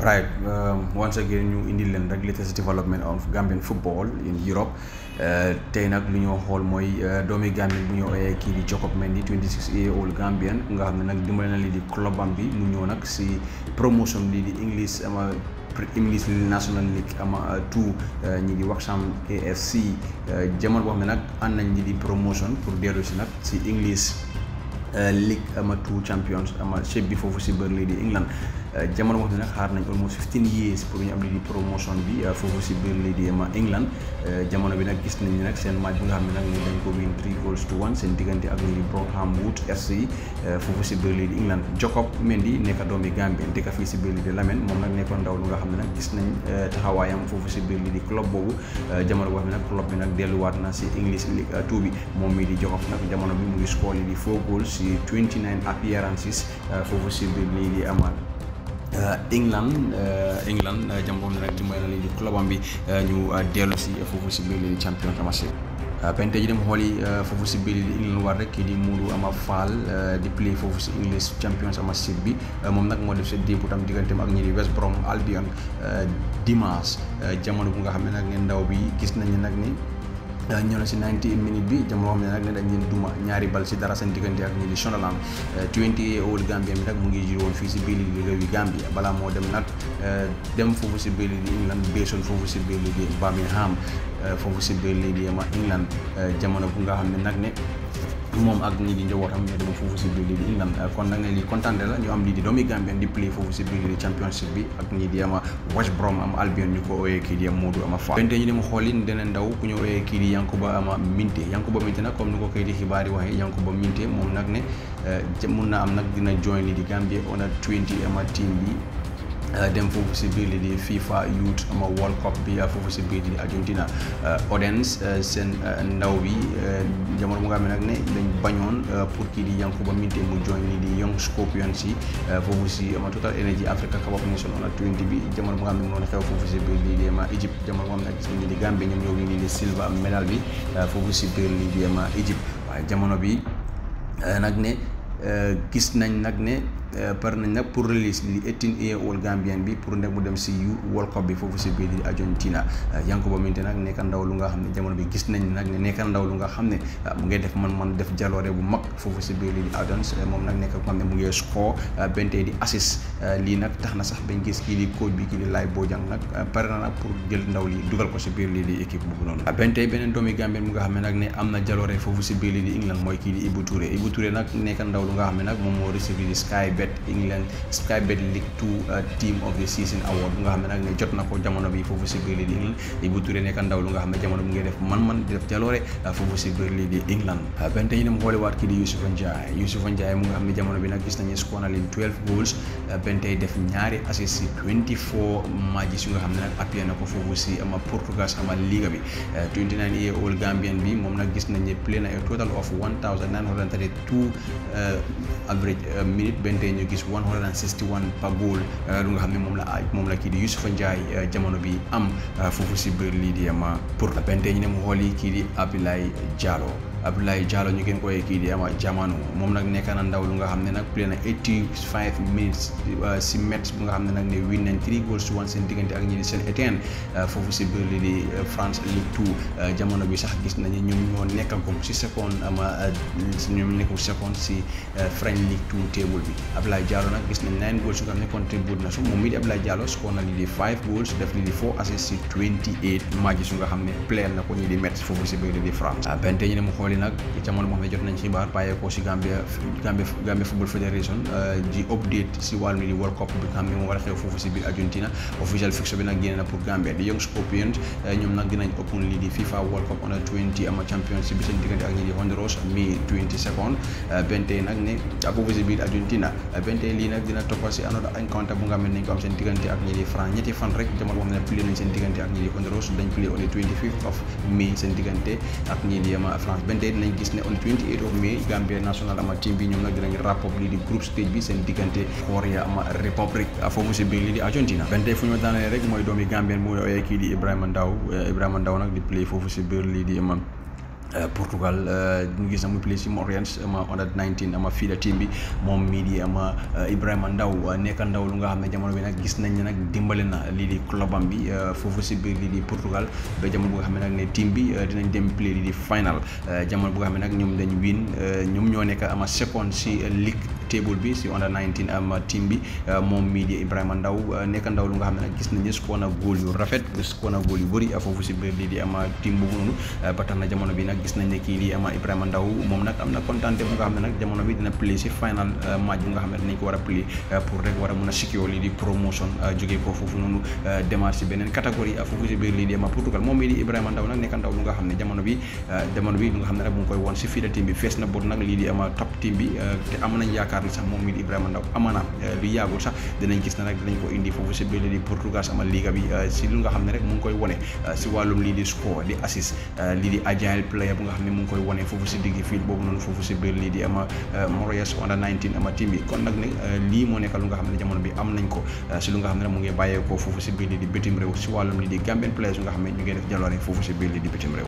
right once again ñu indil leen rek latest development of Gambian football in Europe tey nag lu ñoo xool mooy doomi Gambien bu ñu ooyee kii di Jacob Mendy 26 year old Gambian nga xam ne nag dimbale na lii di club am bi mu ñëw nag si promotion lii di English ama English National League ama tout ñi di Waxam AFC jamono boo xam ne nag ànd nañ ñi di promotion pour dellu si nag si English League ama two champions ama chef bi foofu si bër lii di England jamono boo xam ne nag xaar nañ almost 15 years pour ñu am lii di promotion bi foofu si biir lii di ama England jamono bi nag gis nañ nag seen match bi nga xam ne nag dañ ko win 3 goals to 1 seen diggante ak lii di Brougham Wood FC foofu si biir lii di England Jacob Mendy nekk doomi Gambien dëkk fii si biir lii di Lamine moom nag nekkoon ndaw lu nga xam ne nag gis nañ taxawaayam foofu si biir lii di club boobu jamono boo xam ne nag club bi nag delluwaat na si English League 2 bi moom mii di Jacob nag jamono bi mu ngi score lii di 4 goals si 29 appearances foofu si biir lii di ama England England jamono ne rek dimbali na lii di clubam bi ñu dellu si foofu si biir lii di champion championship pente ji dem xooli foofu si biir di England war rek kii di Modou Ama Fall di play foofu si English Champions Championship bi moom nag moo def sa démb tam digganteem ak ñi di West Brom Albion dimanche jamono bu nga xam ne nag ne ndaw bi gis nañu nag ni ñëw na si 90 minutes bi jamono xam ne nag ne dañ leen duma ñaari bal si dara seen diggante ak ñi di Sunderland 20 year old Gambia bi nag mu ngi jiwoon fii si biir di réewi Gambia balaa moo dem nag dem foofu si biir di England beesoon foofu si biir di Birmingham foofu si biir lii di ama England jamono bu nga xam ne nag ne moom ak ñi di njabootam ñoo dem foofu si biir lii di England kon nag ne lii kontaan la ñu am lii di doomi Gambien di play foofu si biir lii di championship bi ak ñi di ama West Brom am Albion ñu ko ooyee kii di Modou Ama Fall bente ñu dem xooli dana ndaw ku ñu ooyee kii di Yankuba ama Minte Yankuba Minte nag comme ni ko kay di xibaar yi waxee Yankuba Minte moom nag ne mun na am nag dina join lii di Gambia under 20 ama team bi dem foofu si biir li di FIFA Youth ama World Cup bi foofu si biir li di Argentina Odense seen ndaw bi jamono mu nga xam ne nag ne dañ bañoon pour kii di Yankuba Minte mu join li di Young Scorpions yi foofu si ama Total Energy Africa Cup of Nations under 20 bi jamono mu nga xam ne noonu xew foofu si biir lii di ama Egypte jamono mu nga xam ne gis nañ di Gambie ñoom ñoo ngi lii di silver medal bi foofu si biir lii di ama Egypte waaye jamono bi nag ne gis nañ nag ne par nañ nag pour release li 18 year old Gambien bi pour nekk mu dem si yu World Cup bi foofu si biir di Argentina Yankuba Minte nag nekk ndaw lu nga xam ne jamono bi gis nañ nag ne nekk ndaw lu nga xam ne mu ngi def man-man def jaloore bu mag foofu si biir lii di Adams moom nag nekk ko xam ne mu ngi score bente di assist lii nag tax na sax bañ gis kii di coach bi kii di Laye Bojang nag pare na nag pour jël ndaw li dugal ko si biir lii di équipe boobu noonu bente beneen doomi Gambien mu nga xam ne nag ne am na jaloore foofu si biir lii di England mooy kii di Ibou Touré Ibou Touré nag nekk ndaw lu nga xam ne nag moom moo receive di Sky Bet England Sky Bet League 2 team of the season award bu nga xam ne nag ne jot na ko jamono bi foofu si biir lii di England Ibou Touré nekk ndaw lu nga xam ne jamono bi ngay def man-man di def jaloore foofu si biir lii di England benn tey ñu dem xooliwaat kii di Youssoufa Ndiaye Youssoufa Ndiaye mu nga xam ne jamono bi nag gis nañu score na leen 12 goals benn tey def ñaari assist si 24 matches yu nga xam ne nag appuyé na ko foofu si ama Portugal ama liga bi 29 year old Gambian bi moom nag gis nañ ne play na a total of 1932 average minute benn tey ñu gis 161 par goal lu nga xam ne moom la moom la kii di Youssoufa Ndiaye jamono bi am foofu si biir lii di ama pour benn tey ñu ne mu xooli kii di Abdoulaye Diallo Abdoulaye Diallo ñu gën koy kii di ama jamono moom nag nekk na ndaw lu nga xam ne nag play na 85 minutes si match bu nga xam ne nag ne win nañ 3 goals to 1 seen diggante ak ñi di Saint Etienne foofu si biir lii di France Ligue 2 jamono bi sax gis nañu ñoom ñoo nekkagum si second ama ñoom nekkul second si French Ligue 2 table bi Abdoulaye Diallo nag gis nañ 9 goals yu nga xam ne contribute na su moom mii di Abdoulaye Diallo score na lii di 5 goals def lii di 4 assists si 28 matches yu nga xam ne play na ko ñi di match foofu si biir lii di France benn tey ñu ne mu xooli nag jamono moo xam ne jot nañ xibaar bàyyeekoo si Gambia Gambia Gambia Football Federation di update si wàllu di World Cup bi nga xam ne moo war a xew foofu si biir Argentina official fixture bi nag génne na pour Gambia di Young Scorpions ñoom nag dinañ open lii di FIFA World Cup under 20 ama championship bi seen diggante ak ñi di Honduras mi 20 second benn tey nag ne foofu si biir Argentina benn tey lii nag dina toppal si another encounter bu nga xam ne nañ ko am seen diggante ak ñi di France ñetti fan rek jamono boo xam ne play nañ seen diggante ak ñi di Honduras dañ play on the 25th of May seen diggante ak ñi di ama France benn tey dinañ gis ne on 28 of May Gambia national ama team bi ñoom nag dinañ rapport lii di group stage bi seen diggante Korea ama République foofu si biir lii di Argentina benn tey fu ñu daanee rek mooy doomi Gambien mu ooyee kii di Ibrahima Ndaw Ibrahima Ndaw nag di play foofu si biir lii di ama Portugal ñu gis na mu play si Moreirense ama under 19 ama fii la team bi moom mii di ama Ibrahima Ndaw nekk ndaw lu nga xam ne jamono bi nag gis nañ ne nag dimbale na lii di clubam bi foofu si biir lii di Portugal ba jamono bu nga xam ne nag ne team bi dinañ dem play lii di final jamono bu nga xam ne nag ñoom dañ win ñoom ñoo nekk ama second si league table bi si under 19 ama team bi moom mii di Ibrahima Ndaw nekk ndaw lu nga xam ne nag gis nañ ne score na góol yu rafet score na góol yu bëri foofu si biir lii di ama team boobu noonu ba tax na jamono bi nag gis nañ ne kii di ama Ibrahima Ndaw moom nag am na kontaan bu nga xam ne nag jamono bi dina play si final match bu nga xam ne dinañ ko war a play pour rek war a mun a secure lii di promotion jógee ko foofu noonu démarche si beneen catégorie foofu si biir lii di ama Portugal moom mii di Ibrahima Ndaw nag nekk ndaw lu nga xam ne jamono bi jamono bi lu nga xam ne rek mu ngi koy woon si fii la team bi fees na bot nag lii di ama top team bi te am nañ yaakaar ni sax moom mii di Ibrahima Ndaw amaana lu yàggul sax dinañ gis na nag dinañ ko indi foofu si biir lii di Portugal sama liga bi si lu nga xam ne rek mu ngi koy wone si wàllum lii di score di assist lii di agile player bu nga xam ne mu ngi koy wone foofu si digg field boobu noonu foofu si biir lii di ama Moreirense under 19 ama team bi kon nag ne lii moo nekk lu nga xam ne jamono bi am nañ ko si lu nga xam ne mu ngi bàyyeekoo foofu si biir lii di bitim réew si wàllum lii di Gambian players yu nga xam ne ñu ngi def jaloore foofu si biir lii di bitim réew